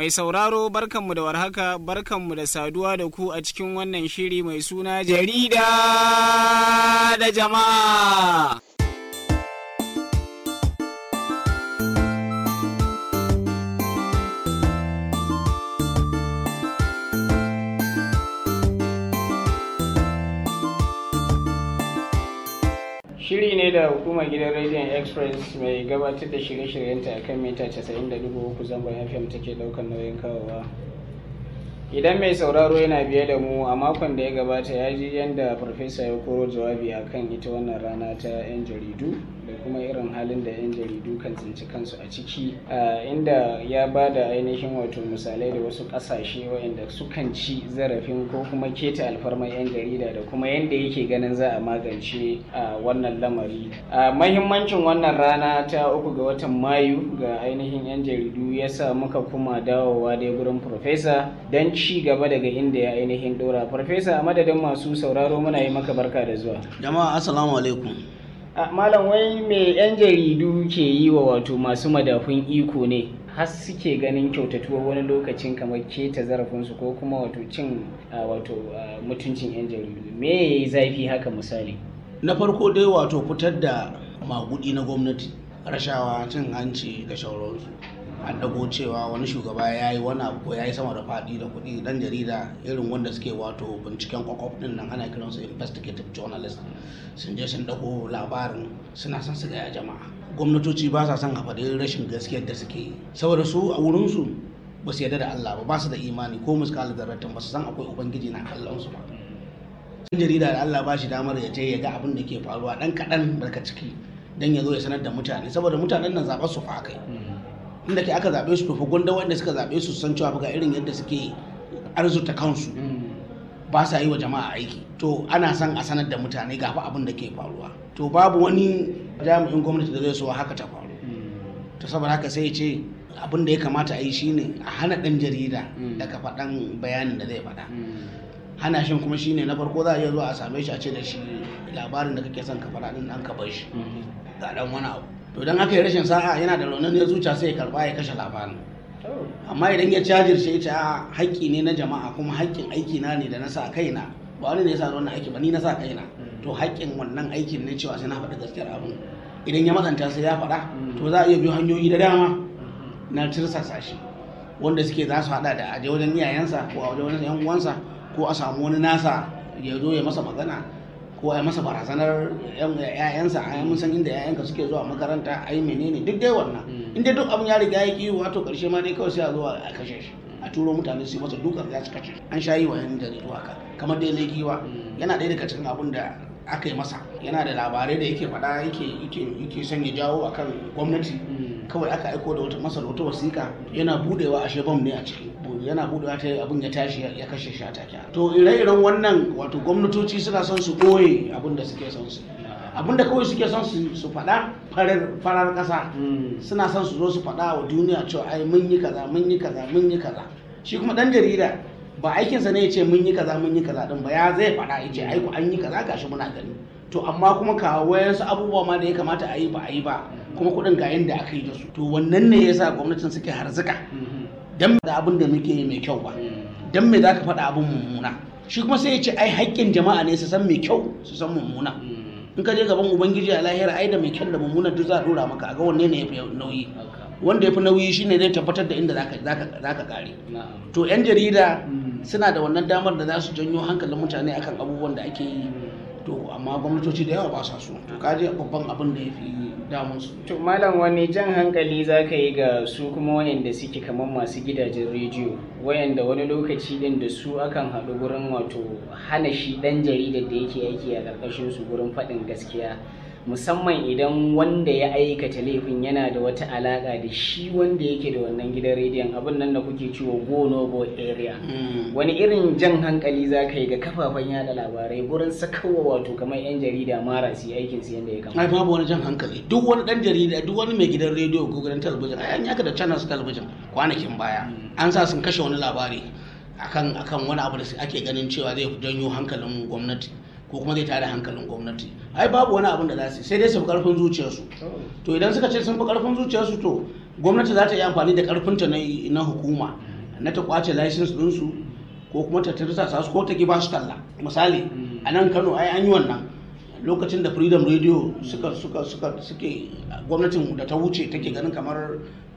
Mai sauraro barkanmu da warhaka barkanmu da saduwa da ku a cikin wannan shiri mai suna jarida da jama'a. Shiri ne da hukumar gidan rediyon Express mai gabatar da shirye-shiryenta a kan mita 90.3 zangon FM take daukar nauyin kawowa. Idan mai sauraro yana biye da mu a makon da ya gabata ya ji yadda farfesa ya koro jawabi a kan ita wannan rana ta 'yan jaridu da kuma irin halin da 'yan jaridu kan tsinci kansu a ciki inda ya ba da ainihin wato misalai da wasu ƙasashe waɗanda sukan ci zarafin ko kuma keta alfarmar 'yan jarida da kuma yadda yake ganin za a magance wannan lamari mahimmancin wannan rana ta uku ga watan mayu ga ainihin 'yan jaridu ya sa muka kuma dawowa dai gurin farfesa don ci gaba daga inda ya ainihin dora farfesa a madadin masu sauraro muna yi maka barka da zuwa jama'a assalamu alaikum malam wai me 'yan jaridu ke yi wa wato masu madafun iko ne har suke ganin kyautatuwa wani lokacin kamar keta zarafinsu ko kuma wato cin wato mutuncin 'yan jaridu me ya yi zafi haka misali na farko dai wato fitar da magudi na gwamnati rashawa cin hanci da shauransu an dago cewa wani shugaba ya yi wani abu ko ya yi sama da faɗi da kuɗi dan jarida irin wanda suke wato binciken kwakwaf din nan ana kiransu investigative journalist sun je sun dago labarin suna son su gaya jama'a gwamnatoci ba sa son a faɗi rashin gaskiyar da suke yi saboda su a wurinsu ba su yarda da Allah ba ba su da imani ko muskal zarratin ba su san akwai ubangiji na kallon su ba dan jarida da Allah ba shi damar ya je ya ga abin da ke faruwa dan kaɗan daga ciki dan ya zo ya sanar da mutane saboda mutanen nan zaɓar su fa kai inda ke aka zaɓe su tofa gwanda wanda suka zaɓe su san cewa ga irin yadda suke arzuta kansu ba sa yi wa jama'a aiki to ana son a sanar da mutane gafa abin da ke faruwa to babu wani jami'in gwamnati da zai so haka ta faru to saboda haka sai ce abin da ya kamata a yi shine a hana ɗan jarida daga faɗan bayanin da zai faɗa hana shin kuma shine na farko za a iya zuwa a same shi a ce da shi labarin da kake son ka faɗa din an ka bar shi ga dan wani abu to don haka ya rashin sa'a yana da raunin ya zuciya sai ya karba ya kashe labarin amma idan ya cajirce ya ce a haƙƙi ne na jama'a kuma haƙƙin aiki na ne da na sa kaina ba wani ne ya sa wannan aiki ba ni na sa kaina to haƙƙin wannan aikin ne cewa sai na faɗi gaskiyar abin idan ya matsanta sai ya faɗa to za a iya biyo hanyoyi da dama na tirsasa shi wanda suke za su haɗa da aje wajen iyayensa ko a wajen yan uwansa ko a samu wani nasa ya zo ya masa magana ko a masa barazanar yayansa a mun san inda yayanka suke zuwa makaranta ai menene duk dai wannan inda duk abin ya riga ya ki wato karshe ma dai kawai sai a zo a kashe shi a turo mutane su yi masa dukan za su kashe an sha yi wa yan jaridu haka kamar dai na giwa yana ɗaya daga cikin abin da aka yi masa yana da labarai da yake faɗa yake yake son ya jawo akan gwamnati kawai aka aiko da wata masa wata wasiƙa yana budewa a shebam ne a ciki yana budewa ta abin ya tashi ya kashe shi a take to ire-iren wannan wato gwamnatoci suna son su ɓoye abin da suke son su abin da kawai suke son su faɗa farar ƙasa suna son su zo su faɗa wa duniya cewa ai mun yi kaza mun yi kaza mun yi kaza shi kuma ɗan jarida ba aikinsa ne ya ce mun yi kaza mun yi kaza din ba ya zai faɗa ya ce ai ku an yi kaza gashi muna gani to amma kuma kawo wayansu abubuwa ma da ya kamata a yi ba a yi ba kuma kuɗin ga yadda aka yi da su to wannan ne yasa gwamnatin suke harzuka dan da abin da muke yi mai kyau ba dan me zaka faɗa abin mummuna shi kuma sai ya ce ai haƙƙin jama'a ne su san mai kyau su san mummuna in ka je gaban ubangiji a lahira ai da mai kyau da mummuna duk za a dora maka a ga wanne ne yafi nauyi wanda yafi nauyi shine zai tabbatar da inda zaka zaka zaka kare to yan jarida suna da wannan damar da za su janyo hankalin mutane akan abubuwan da ake yi to amma gwamnatoci da yawa ba sa so to kaje babban abin da ya fi damun su to malam wani jan hankali za ka yi ga su kuma wayanda suke kamar masu gidajen rediyo wayanda wani lokaci din da su akan haɗu gurin wato hana shi ɗan jaridar da yake aiki a ƙarƙashin su gurin faɗin gaskiya musamman idan wanda ya aikata laifin yana da wata alaƙa da shi wanda yake da wannan gidan rediyon abin nan da kuke ciwo go no go area wani irin jan hankali za ka yi ga kafafen yada labarai gurin sakawa wato kamar yan jarida mara su aikin su yadda ya kamata ai babu wani jan hankali duk wani dan jarida duk wani mai gidan rediyo ko gidan talabijin ai an yaka da channels talabijin kwanakin baya an sa sun kashe wani labari akan akan wani abu da ake ganin cewa zai janyo hankalin gwamnati ko kuma zai tada hankalin gwamnati ai babu wani abin da za su sai dai su fi karfin zuciyarsu to idan suka ce sun fi karfin zuciyarsu to gwamnati za ta yi amfani da karfinta na hukuma na ta kwace license ɗinsu ko kuma ta tirsa su ko ta ki ba su talla misali a nan kano ai an yi wannan lokacin da freedom radio suka suka suka suke gwamnatin da ta wuce take ganin kamar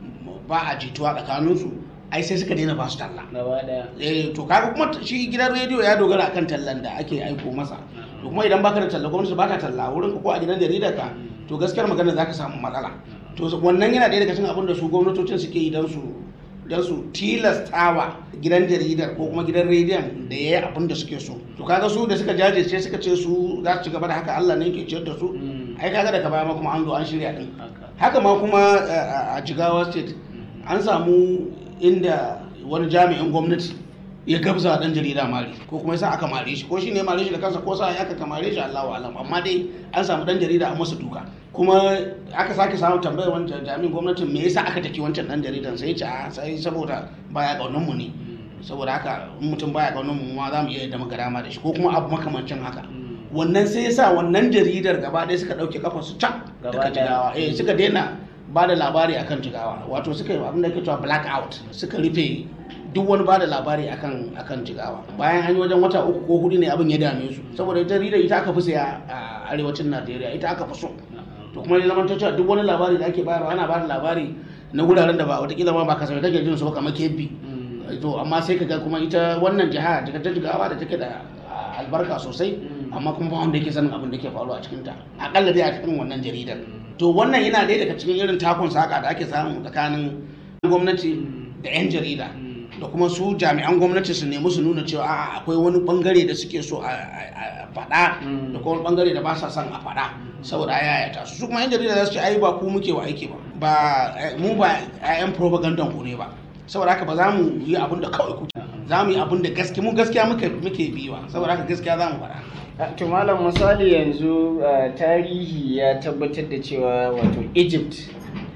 ba a jituwa tsakaninsu ai sai suka daina ba su talla gaba daya eh to kaga kuma shi gidan rediyo ya dogara akan tallan da ake aiko masa to kuma idan baka da talla gwamnati ba ta talla wurin ka ko a gidan jaridar ka to gaskiyar magana zaka samu matsala to wannan yana ɗaya daga cikin abin da su gwamnatocin suke yi don su don su tilastawa gidan jaridar ko kuma gidan rediyon da ya yi abin da suke so to kaga su da suka jajirce suka ce su za su ci gaba da haka Allah ne ke ciyar da su ai kaga daga baya ma kuma an zo an shirya din haka ma kuma a jigawa state an samu inda wani jami'in gwamnati ya gabza dan jarida mari ko kuma yasa aka mare shi ko shi ne mare shi da kansa ko sa ya aka mare shi Allahu alam amma dai an samu dan jarida a masa duka kuma aka sake samu tambayar wancan jami'in gwamnatin me yasa aka taki wancan dan jaridan sai ya ce a sai saboda baya kaunan mu ne saboda haka in mutum baya kaunan mu ma za mu iya yadda muka dama da shi ko kuma abu makamancin haka wannan sai yasa wannan jaridar gaba ɗaya suka ɗauke kafa su can daga jigawa eh suka daina ba da labari akan jigawa wato suka yi abin da ke cewa black out suka rufe duk wani ba da labari akan akan jigawa bayan an yi wajen wata uku ko hudu ne abin ya dame su saboda ita jaridar ita aka fi saya a arewacin najeriya ita aka fi so to kuma ya zama cewa duk wani labari da ake bayarwa ana ba da labari na wuraren da ba watakila ma ba kasafai kake jin su ba kamar kebbi to amma sai kaga kuma ita wannan jiha ta jigawa da take da albarka sosai amma kuma ba wanda yake sanin abin da ke faruwa a cikinta akalla dai a cikin wannan jaridar to wannan yana ɗaya daga cikin irin takun saka da ake samu tsakanin gwamnati da 'yan jarida da kuma su jami'an gwamnati su nemi su nuna cewa a'a akwai wani bangare da suke so a faɗa da kuma bangare da ba sa son a faɗa saboda a yayata su su kuma 'yan jarida za su ce ai ba ku muke wa aiki ba ba mu ba 'yan propagandan ku ne ba saboda haka ba za mu yi abin da kawai kuke za mu yi abin da gaske mu gaskiya muke muke biwa saboda haka gaskiya za mu faɗa to malam misali yanzu tarihi ya tabbatar da cewa wato egypt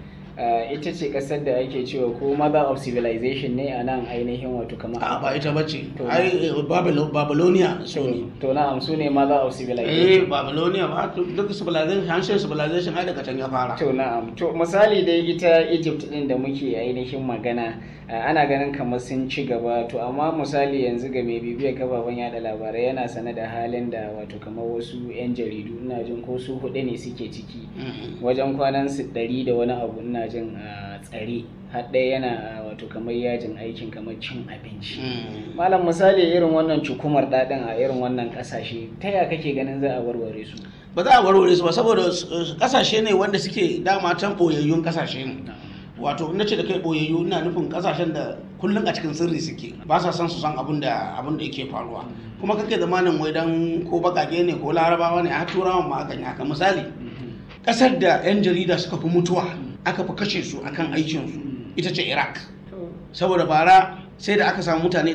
ita ce kasar da ake cewa ko mother of civilization ne a nan ainihin wato kamar a ba ita bace ai babylonia su ne to na'am su ne mother of civilization eh babylonia ba duk civilization hanshin civilization ai daga can ya fara to na'am to misali dai ita egypt din da muke ainihin magana ana ganin kamar sun ci gaba to amma misali yanzu ga mai bibiyar kafafen yada labarai yana sane da halin da wato kamar wasu 'yan jaridu ina jin ko su hudu ne suke ciki wajen kwanan su ɗari da wani abu ina jin tsare har ɗaya yana wato kamar yajin aikin kamar cin abinci malam misali irin wannan cukumar daɗin a irin wannan ƙasashe ta ya kake ganin za a warware su ba za a warware su ba saboda ƙasashe ne wanda suke dama can ɓoyayyun ƙasashe ne wato na ce da kai boyayyu ina nufin kasashen da kullum a cikin sirri suke ba sa son su san abin da abin da yake faruwa kuma kake zamanin wai dan ko bakake ne ko larabawa ne a turawan ma akan haka misali kasar da yan jarida suka fi mutuwa aka fi kashe su akan aikin su ita ce iraq saboda bara sai da aka samu mutane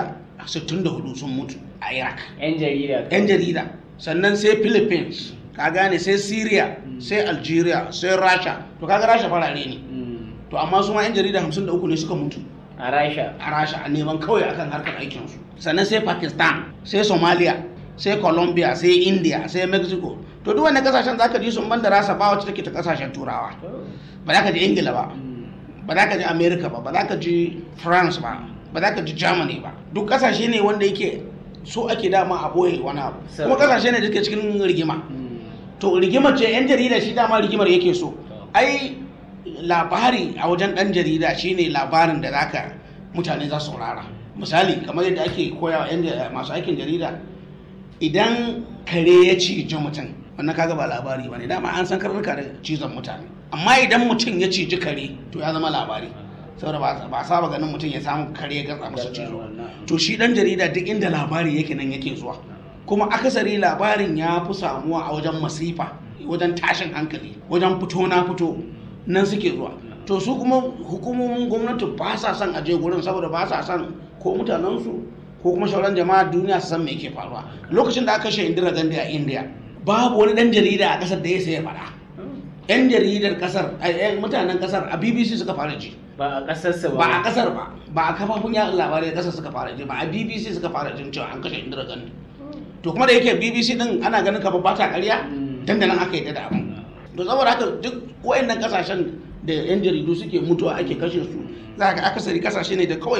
164 sun mutu a iraq yan jarida yan jarida sannan sai philippines ka gane sai syria sai algeria sai rasha to kaga rasha farare ne to amma su ma 'yan jarida 53 ne suka mutu a rasha a rasha a neman kawai akan harkar aikinsu sannan sai pakistan sai somalia sai colombia sai india sai mexico to duk wannan kasashen zaka ji sun banda rasa ba wacce take ta kasashen turawa ba za ka ji ingila ba ba za ka ji america ba ba za ka ji france ba ba za ka ji germany ba duk kasashe ne wanda yake so ake dama a boye wani abu kuma kasashe ne da suke cikin rigima to rigimar ce 'yan jarida shi dama rigimar yake so ai labari a wajen ɗan jarida shine labarin da zaka mutane za su saurara misali kamar yadda ake koya wa masu aikin jarida idan kare ya ciji mutum wannan kaga ba labari ba ne dama an san karnuka da cizon mutane amma idan mutum ya ciji kare to ya zama labari saboda ba saba ganin mutum ya samu kare ya gatsa masa cizo to shi ɗan jarida duk inda labari yake nan yake zuwa kuma akasari labarin ya fi samuwa a wajen masifa wajen tashin hankali wajen fito na fito nan suke zuwa to su kuma hukumomin gwamnati ba sa son aje gurin saboda ba sa son ko mutanensu ko kuma sauran jama'a duniya su san me yake faruwa lokacin da aka kashe indira gandhi a india babu wani dan jarida a kasar da ya sai faɗa yan jaridar kasar mutanen kasar a bbc suka fara ji ba a kasar ba a kasar ba ba a kafafun yaɗa labarai kasar suka fara ji ba a bbc suka fara jin cewa an kashe indira gandhi to kuma da yake bbc din ana ganin kamar ba ta ƙarya dandanan aka yi da abin to saboda haka duk wayannan kasashen da yan jaridu suke mutuwa ake kashe su za ka akasari kasashe ne da kawai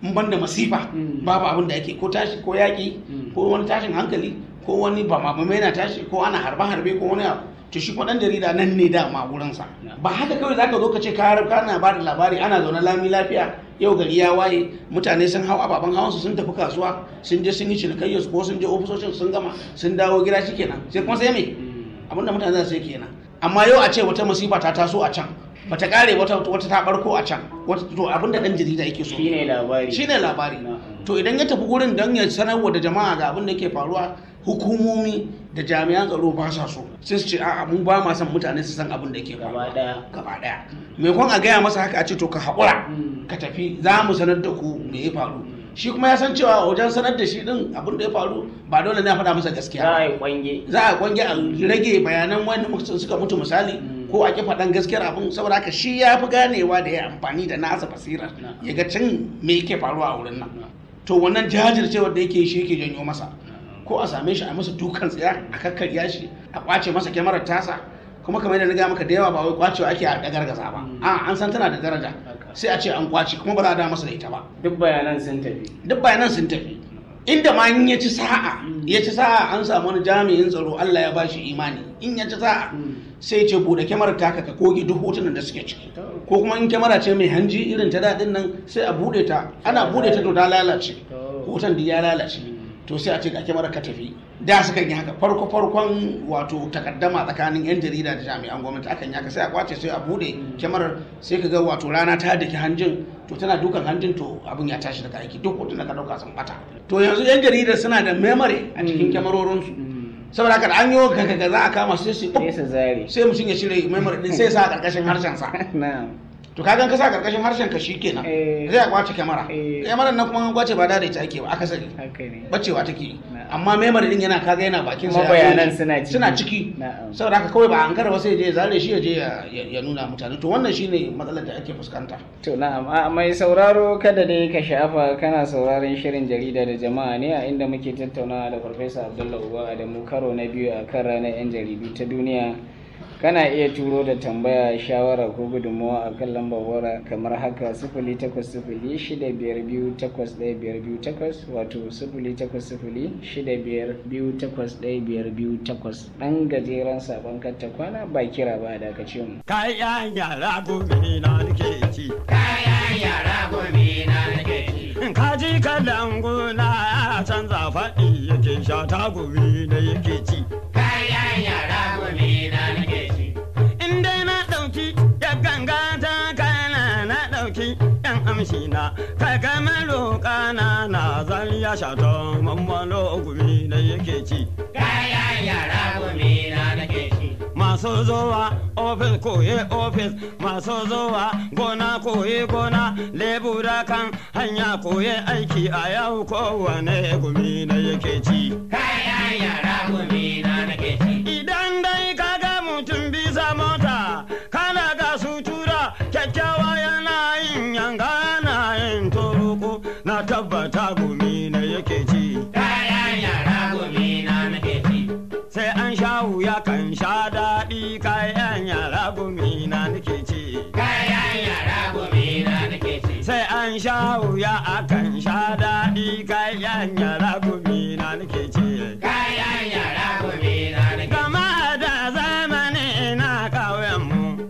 in ban da masifa babu abin da ake ko tashi ko yaƙi ko wani tashin hankali ko wani ba ma yana tashi ko ana harbe harbe ko wani abu to shi kuma dan jarida nan ne dama wurinsa ba haka kawai zaka zo ka ce ka kana ba da labari ana zaune lami lafiya yau gari ya waye mutane sun hau ababen hawan su sun tafi kasuwa sun je sun yi cinikayyar su ko sun je ofisoshin sun gama sun dawo gida shikenan sai kuma sai me abinda mutane za su yi kenan amma yau a ce wata masifa ta taso a can bata kare wata wata ta barko a can wata to abinda dan jarida yake so shine labari shine labari to idan ya tafi gurin don ya sanarwa da jama'a ga abin da yake faruwa hukumomi da jami'an tsaro ba sa so sai su ce a'a mun ba ma son mutane su san abin da yake faruwa gaba daya gaba daya maimakon a gaya masa haka a ce to ka haƙura ka tafi za mu sanar da ku me ya faru shi kuma ya san cewa wajen sanar da shi din abin da ya faru ba dole ne a faɗa masa gaskiya za ba. a yi kwange za a kwange a rage bayanan wanda muka- suka mutu misali ko a ki faɗan gaskiyar abin saboda haka shi ya fi ganewa da ya amfani da nasa basirar ya ga can me yake faruwa a wurin nan to wannan jajircewar da yake shi yake janyo masa ko a same shi a masa dukan tsaya a kakkarya shi a kwace masa kyamarar tasa kuma kamar yadda na gaya maka da yawa ba wai kwacewa ake a gargaza ba a an san tana da daraja sai a ce an kwace kuma ba za a da masa da ita ba duk bayanan sun tafi duk bayanan sun tafi inda ma in ya ci sa'a ya ci sa'a an samu wani jami'in tsaro Allah ya bashi imani in ya ci sa'a sai ce bude kyamarar taka ka koge duk hotunan da suke ciki ko kuma in kyamara ce mai hanji irin ta daɗin nan sai a bude ta ana bude ta to ta lalace hoton da ya lalace to sai a ce ga kyamarar ka tafi da su kan yi haka farko farkon wato takaddama tsakanin yan jarida da jami'an gwamnati akan yi haka sai a kwace sai a bude kyamarar sai ka ga wato rana ta daki hanjin to tana dukan hanjin to abin ya tashi daga aiki duk hoton da ka dauka sun bata to yanzu yan jarida suna da memory a cikin kyamarorinsu saboda haka da an yi ga za a kama sai su sai su zare sai mutum ya cire memory din sai ya sa a karkashin harshen sa na'am to kagan ka sa karkashin harshen ka shikenan Eh. zai a kwace kyamara Eh. kyamarar nan kuma an kwace ba da ita ake ba akasari haka ne bacewa take Na'am. amma memory din yana kaga yana bakin sa Kuma ya bayanan zo- suna ciki. suna ciki Na'am. saboda haka kawai ba an kara ba sai ya je ya zare shi ya je ya- ya ya nuna mutane to wannan shine matsalar da ake fuskanta To na'am a mai sauraro kada dai ka shafa kana sauraron shirin jarida da jama'a ne a inda muke tattaunawa da Farfesa Abdullahi Uba Adamu karo na biyu a kan ranar 'yan jaridu ta duniya. Kana iya turo da tambaya shawara ko gudunmawa a kan lambar wara kamar haka sifili takwas sifili shida biyar biyu takwas ɗaya biyar biyu takwas wato sifili takwas sifili shida biyar biyu takwas ɗaya biyar biyu takwas ɗan gajeren sabon katta kwana ba kira ba da ka ce mu. Kayan yara gobe na nake ci. Kayan yara gobe na nake ci. Kaji kalan gona ya canza faɗi yake sha ta gobe da yake ci. Kayan yara gobe na nake ci. In dai na ɗauki ya ganga ta kana na ɗauki yan amshi na. Kaga maroƙa na na zan ya sha ta mammalo gobe da yake ci. Kayan yara gobe na nake ci. Masu zuwa ofis koye ofis, masu zuwa gona koye gona, lebura kan hanya koye aiki a yau kowane gumi na yake ci. Kayan yara gobe na nake ci. Idan dai kaga mutum bisa mota, kana ga sutura kyakkyawa yana yin yanga yana yin turuku na tabbata gumi na yake ci. Kayan yara gobe na nake ci. sai an sha wuya kan sha daɗi kayan yara gumi na nake ci Kayan yara gobe na nake ci. sai an sha wuya a kan sha daɗi kayan yara gumi na nake ci Kayan yara gobe na nake ci. gama da zamani na ƙauyenmu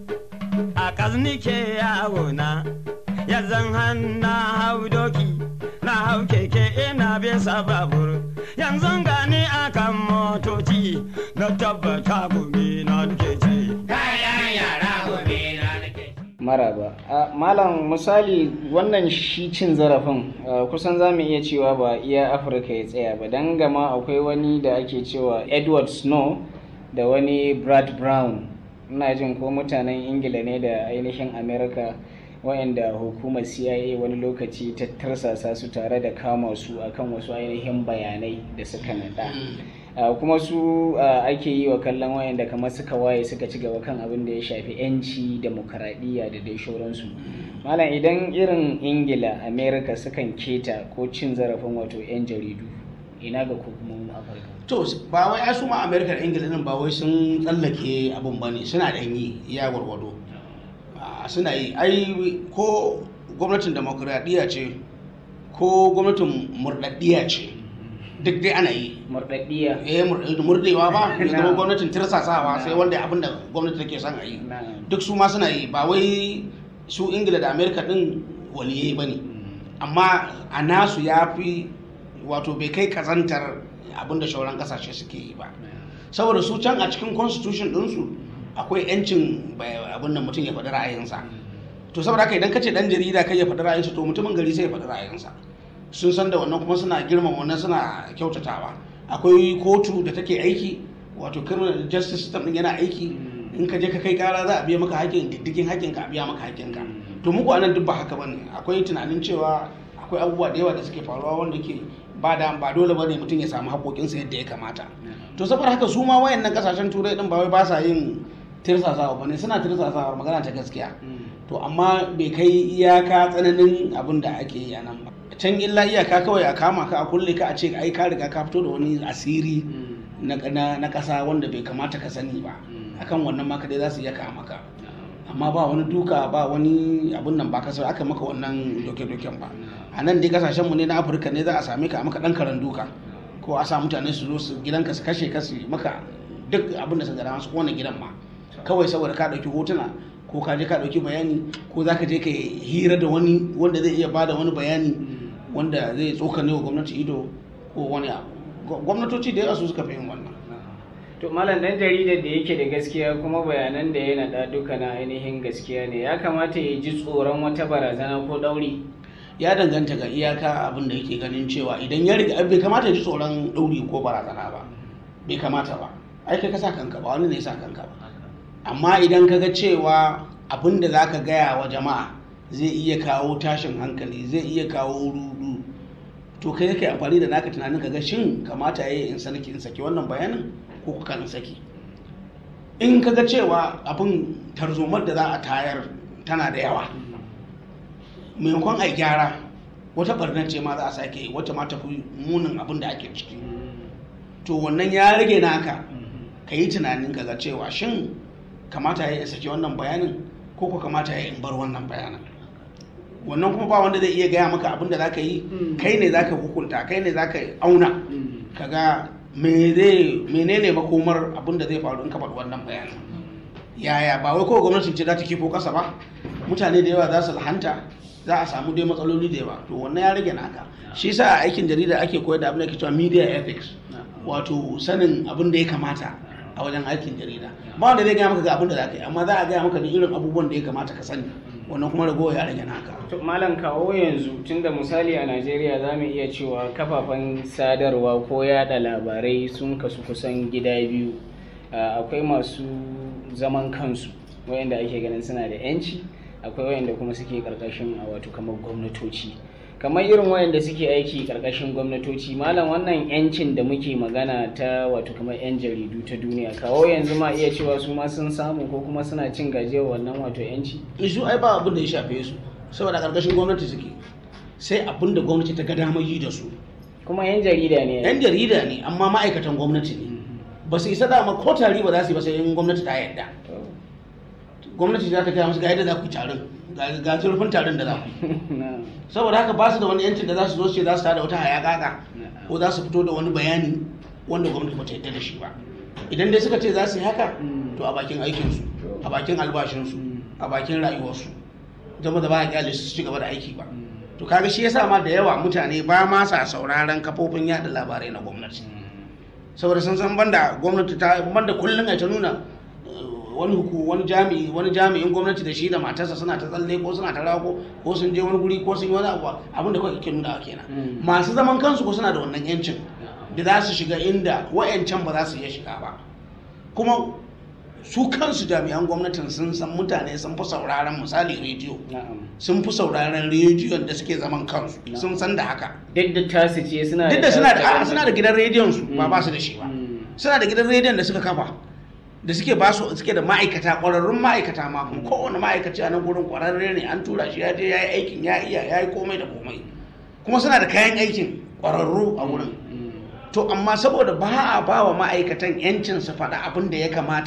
a ƙaznike yawo na yanzan hanna hau doki na hau keke ina bisa babur yanzu gani akan motoci na tabbata gumi na nake ci Kayan yara gobe na nake ci. maraba a malam misali wannan shi cin zarafin a, kusan za mu iya cewa ba iya afirka ya tsaya ba don gama akwai wani da ake cewa edward snow da wani brad brown ina jin ko mutanen ingila ne da ainihin america wayanda hukumar cia wani lokaci ta tarsasa su tare da kama su akan wasu ainihin bayanai da suka nada Uh, kuma su uh, ake yi wa kallon wayanda kamar suka waye suka ci gaba kan abin da ya shafi 'yanci demokaradiyya da dai shauransu malam idan irin ingila america sukan keta ko cin zarafin wato 'yan jaridu ina ga hukumomin afirka to ba wai ai su ma america da ingila din ba wai sun tsallake abun bane suna da yi ya gwargwado Ah, suna yi ai ko gwamnatin demokuraɗiyya ce ko gwamnatin murɗaɗɗiya ce duk dai ana yi murɗaɗɗiya eh mur- murɗewa ba ya zama Na'am. gwamnatin tirsasawa sai Na'am. wanda abin da gwamnati take son a yi Na'am. duk su ma suna yi ba wai su ingila da amerika din waliyai ba ne amma a nasu ya fi wato bai kai kazantar abin da shauran kasashe suke yi ba saboda su can a cikin constitution ɗinsu akwai 'yancin bai- abin da mutum ya faɗi ra'ayinsa to saboda haka idan ka ce ɗan jarida kai ya faɗi ra'ayinsa to mutumin gari sai ya faɗi ra'ayinsa sun san da wannan kuma suna girmama wannan suna kyautatawa akwai kotu da take aiki wato criminal justice system din yana aiki in ka je ka kai kara za a biya maka hakkin diddigin hakkin ka a biya maka hakkin ka to muku anan duk ba haka bane akwai tunanin cewa akwai abubuwa da yawa da suke faruwa wanda ke ba da ba dole bane mutum ya samu haƙoƙinsa yadda ya kamata to saboda haka su ma wayannan kasashen turai din ba wai ba sa yin tirsasawa ba ne suna tirsasawa magana ta gaskiya to amma bai kai iyaka tsananin abin da ake yi a nan ba can illa iyaka kawai a kama ka a kulle ka a ce ai ka riga ka fito da wani asiri na na na kasa wanda bai kamata ka sani ba akan wannan ma dai za su iya kama ka amma ba wani duka ba wani abun nan ba kasa aka maka wannan doke-doken ba a nan dai kasashen mu ne na afirka ne za a same ka a maka dan karan duka ko a sa mutane su zo su gidanka su kashe ka su yi maka duk abin da su gara su kona gidan ma kawai saboda ka dauki hotuna ko ka je ka dauki bayani ko za ka je ka hira da wani wanda zai iya bada wani bayani wanda zai tsokane wa gwamnati ido ko wani abu Gwa- gwamnatoci da yawa su suka fi yin wannan to malam dan jaridar da yake da gaskiya kuma bayanan da ya naɗa duka na ainihin gaskiya ne ya kamata ya ji tsoron wata barazana ko ɗauri ya danganta ga iyaka abin da yake ganin cewa idan ya riga bai kamata ya ji tsoron ɗauri ko barazana ba bai kamata ba ai kai ka sa kanka ba wani ne ya sa kanka ba amma idan ka ga cewa abin da za ka gaya wa jama'a zai iya kawo tashin hankali zai iya kawo rudu to kai kai amfani da naka tunanin ka ga shin kamata ya yi in sanaki in saki wannan bayanin ko kuka in saki in ka ga cewa abin tarzomar da za a tayar tana da yawa maimakon a gyara wata barnar ce ma za a sake yi wata ma tafi munin abin da ake ciki to wannan ya rage naka ka yi tunanin ka ga cewa shin kamata ya yi saki wannan bayanin ko ko kamata ya yi in bar wannan bayanin wannan kuma ba wanda zai iya gaya maka abin da za ka yi kai ne za ka hukunta kai ne za ka auna ka ga me zai- menene makomar abin da zai faru in ka faɗi wannan bayanin yaya ba wai kawai gwamnati ce za ta kifo kasa ba mutane da yawa za su lahanta za a samu dai matsaloli da yawa to wannan ya rage naka shi sa a aikin jarida ake koyar da abin da ke cewa media ethics wato sanin abin da ya kamata a wajen aikin jarida ba wanda zai gaya maka ga abin da za ka yi amma za a gaya maka da irin abubuwan da ya kamata ka sani wannan kuma ragowa ya rage naka To, malam kawo yanzu tunda misali a najeriya za mu iya cewa kafafen sadarwa ko yada labarai sun kasu kusan gida biyu Ah, akwai masu zaman kansu wayanda ake ganin suna da yanci akwai wayanda kuma suke karkashin a wato kamar gwamnatoci kamar irin wayanda suke aiki karkashin gwamnatoci malam wannan yancin da muke magana ta wato kamar yan jaridu ta duniya kawo yanzu ma iya cewa su ma sun samu ko kuma suna cin gajiyar wannan wato yanci isu ai ba abin da ya shafe su saboda karkashin gwamnati suke sai abin da gwamnati ta ga damar yi da su kuma yan jarida ne yan jarida ne amma ma'aikatan gwamnati ne ba su isa dama ko tari ba za su yi ba sai in gwamnati ta yarda gwamnati za ta gaya musu ga yadda za ku yi taron ga- ga zurfin taron da za ku yi Na- saboda haka ba su da wani yancin da za su zo su ce za su tada wata hayakaka ko za su fito da wani bayani wanda gwamnati bata yarda da shi ba idan dai suka ce za su yi haka to a bakin aikinsu a bakin albashinsu a bakin rayuwarsu zama da ba a kyale su su ci gaba da aiki ba to kaga shi yasa ma da yawa mutane ba ma sa sauraron kafofin yada labarai na gwamnati saboda sun san banda gwamnati ta banda kullum ai ta nuna eh, wani huku wani jami'i wani jami'in gwamnati da shi da matarsa suna ta tsalle ko suna ta rago ko sun je wani guri ko sun yi wani abu abin da kawai ke nuna kenan Mm. masu zaman kansu ko suna da wannan yancin da za su shiga inda wa'yancan ba za su iya shiga ba kuma su kansu jami'an gwamnatin sun san mutane sun fi sauraron misali rediyo na'am sun fi sauraron rediyon da suke zaman kansu sun san da haka duk da tasu ce suna duk da suna da a'a, tasu suna da gidan rediyon su ba Mm. ba su da shi ba Mm. suna da gidan rediyon da suka kafa da suke ba su suke da ma'aikata ƙwararrun ma'aikata ma kuma kowane ma'aikaci a nan gurin ƙwararre ne an tura shi ya je ya yi aikin ya iya ya yi komai da komai kuma suna da kayan aikin ƙwararru a wurin Mm. to amma saboda ba a ba wa ma'aikatan yancin su faɗa abin da ya kamata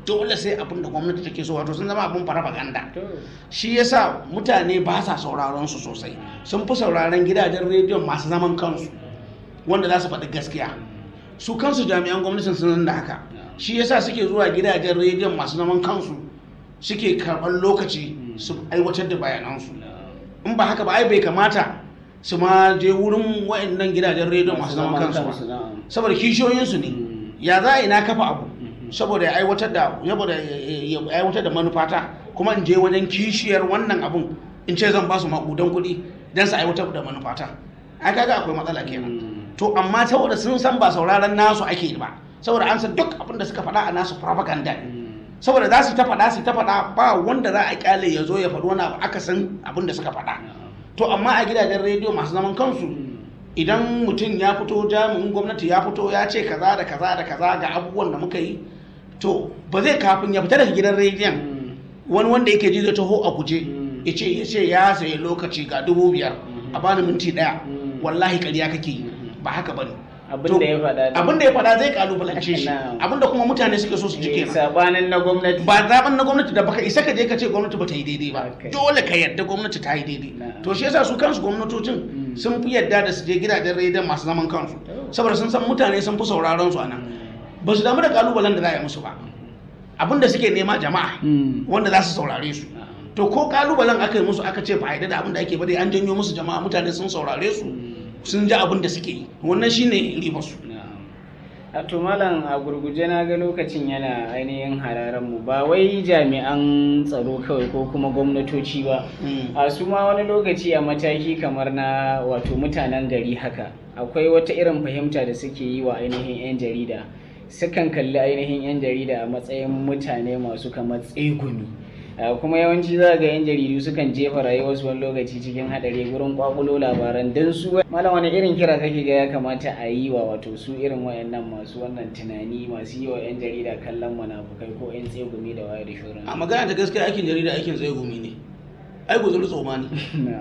dole sai abin da gwamnati take so wato sun zama abin farfaganda to shi yasa mutane ba sa sauraron su sosai sun fi sauraron gidajen rediyon masu zaman kansu wanda za su faɗi gaskiya su kansu jami'an gwamnatin sun da haka shi yasa suke zuwa gidajen rediyon masu zaman kansu suke karɓar lokaci su aiwatar da bayanansu in ba haka ba ai bai kamata su ma je wurin wa'annan gidajen rediyon masu zaman kansu ba na'am. saboda kishiyoyinsu ne Mm. ya za a ina kafa abu saboda ya aiwatar da saboda ya aiwatar da manufata kuma in je wajen kishiyar wannan abun in ce zan ba su makudan kuɗi don su aiwatar da manufata ai kaga akwai matsala kenan Mm. to amma saboda sun san ba sauraron nasu ake ba saboda an san duk abin da suka faɗa a nasu propaganda ne Mm. saboda za su ta faɗa su ta faɗa ba wanda za a kyale ya zo ya faɗi wani abu aka san abin da suka faɗa to amma a gidajen rediyo masu zaman kansu idan mutum ya fito jami'in gwamnati ya fito ya ce kaza da kaza da kaza ga abubuwan da muka yi to ba zai kafin ya fita daga gidan rediyon Mm. wani wanda yake ji zai taho a guje Mm. ya ce ya ce ya sayi lokaci ga dubu biyar a bani minti daya Mm. wallahi ƙarya kake yi ba haka bane abin da ya faɗa din. abin da ya faɗa zai kalubalance shi Na'am. abin da kuma mutane suke so su ji Eh, kenan sabanin na gwamnati ba zaben na gwamnati da baka isa ka je ka ce gwamnati ba ta yi daidai ba Okay. dole ka yarda gwamnati ta yi daidai Na'am. to shi yasa su kansu gwamnatocin Mm. sun fi yarda da su je gidajen rediyon masu zaman kansu Oh. saboda sun san mutane sun fi sauraron su anan ba su damu da kalubalen da za a yi musu ba abin da suke nema jama'a Mm. wanda za su saurare su Na'am. to ko kalubalen aka yi musu aka ce ba a yarda da abin da ake ba dai an janyo musu jama'a mutane sun saurare su sun ji abin da suke yi wannan shine ribar su a to malam a gurguje na ga lokacin yana ainihin hararen mu ba wai jami'an tsaro kawai ko kuma gwamnatoci ba Mm. a su ma wani lokaci a mataki kamar na wato mutanen gari haka akwai wata irin fahimta da suke yi wa ainihin 'yan jarida sukan kalli ainihin 'yan jarida a matsayin mutane masu kamar tsegumi Uh, kuma yawanci za ga 'yan jaridu sukan jefa rayuwarsu wani lokaci cikin hadari gurin kwakulo labaran don su malam wani irin kira kake ga ya kamata a yi wa wato su irin wayannan masu wannan tunani masu yi wa 'yan jarida kallon munafukai ko 'yan tsegumi da waye da shoran a magana ta gaskiya aikin jarida aikin tsaye gumi ne ai guzuri tsoma ne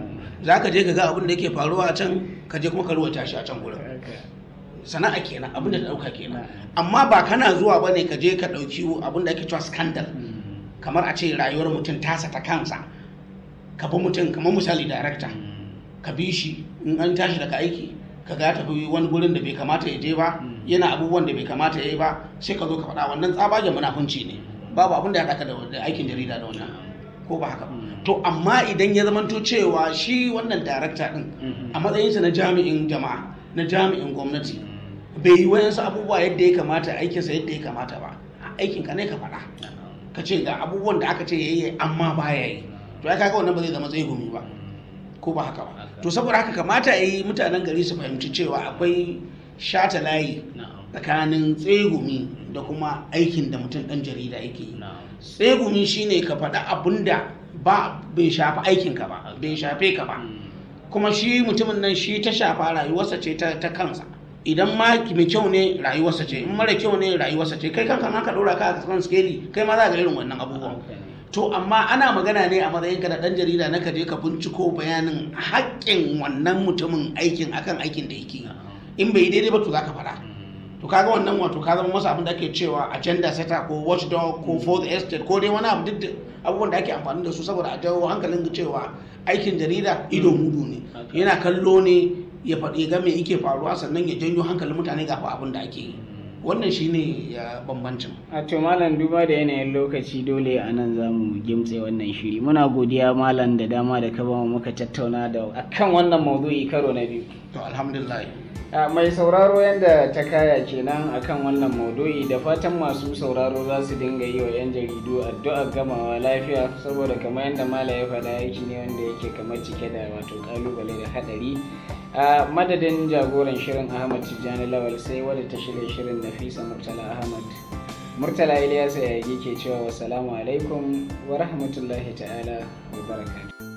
za ka je ka ga abin da yake faruwa a can ka je kuma ka ruwata shi a can gurin sana'a kenan abin da ta dauka kenan amma ba kana zuwa bane ka je ka dauki abin da ake cewa scandal kamar a ce rayuwar mutum tasa ta kansa ka bi mutum kamar misali director ka bi shi in an tashi daga aiki ka ga tafi wani gurin da bai kamata ya je ba yana abubuwan da bai kamata ya yi ba sai ka zo ka faɗa wannan tsabagen munafunci ne babu abin da ya haɗa ka da da aikin jarida da wannan ko ba haka ba to amma idan ya zamanto cewa shi wannan darakta din a matsayinsa na jami'in jama'a na jami'in gwamnati bai yi wayansu abubuwa yadda ya kamata aikinsa yadda ya kamata ba aikin ka ne ka faɗa ka ce ga abubuwan da aka ce ya yi amma ba ya yi to ya kaga wannan ba zai zama tsegumi ba ko ba haka ba to saboda haka kamata ya yi mutanen gari su fahimci cewa akwai shata layi tsakanin tsegumi da kuma aikin da mutum ɗan jarida yake yi tsegumi shine ka faɗa abin da ba bai shafi aikinka ba bai shafe ka ba kuma shi mutumin nan shi ta shafa rayuwarsa ce ta, ta kansa idan ma mai kyau ne rayuwarsa ce in mara kyau ne rayuwarsa ce kai kanka ka ɗora ka a kan skeli kai ma za ga irin wannan abubuwan to amma ana magana ne a matsayin ka da ɗan jarida na ka je ka binciko bayanin haƙƙin wannan mutumin aikin akan aikin da yake yi. in bai yi daidai ba to za ka faɗa to kaga wannan wato ka zama masa abin da ake cewa agenda setter ko watchdog ko fourth estate ko dai wani abu duk da abubuwan da ake amfani da su saboda a jawo hankalin cewa aikin jarida ido mudu ne Okay. yana kallo ne ya faɗi ga me yake faruwa sannan ya janyo hankalin mutane ga fa abin da ake yi wannan shine ya bambancin a to malam duba da yanayin lokaci dole a nan za mu gimtse wannan shiri muna godiya malam da dama da ka ba mu muka tattauna da akan wannan maudu'i karo na biyu to alhamdulillah A mai sauraro yadda ta kaya kenan akan wannan maudu'i da fatan masu sauraro za su dinga yi wa 'yan jaridu addu'ar gamawa lafiya saboda kamar yadda mala ya faɗa aiki ne wanda yake kamar cike da wato kalubale da hadari a madadin jagoran shirin ahmad tijjani lawal sai wadda ta shirya shirin nafisa murtala ahmad murtala ilyasa ya ke cewa wasalamu alaikum wa rahmatullahi ta'ala wa barakatuh